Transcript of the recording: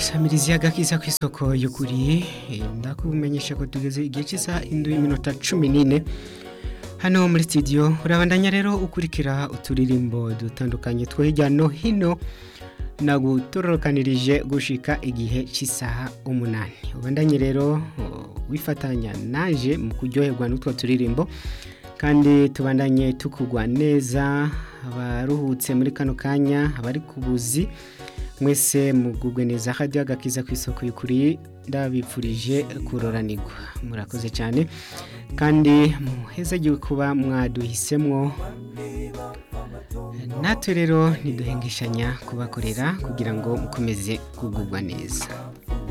samirizi y'agakiza ku isoko y'ukuri ndakumenyesha ko tugeze igihe cy'isaha indwi y'iminota cumi n'ine hano muri studio urabandanya rero ukurikira uturirimbo dutandukanye two hirya no hino nagutorokanirije gushika igihe cy'isaha umunani ubandanye rero wifatanya naje mu kuryoherwa n'utwo turirimbo kandi tubandanye tukugwa neza abaruhutse muri kano kanya abari ku buzi mwese mugubwe neza hadiyo agakiza ku isoko y'ukuri ndabipfurije kuroranirwa murakoze cyane kandi muhezagiwe kuba mwaduhisemwo natwe rero ntiduhengeshanya kubakorera kugira ngo mukomeze kugubwa neza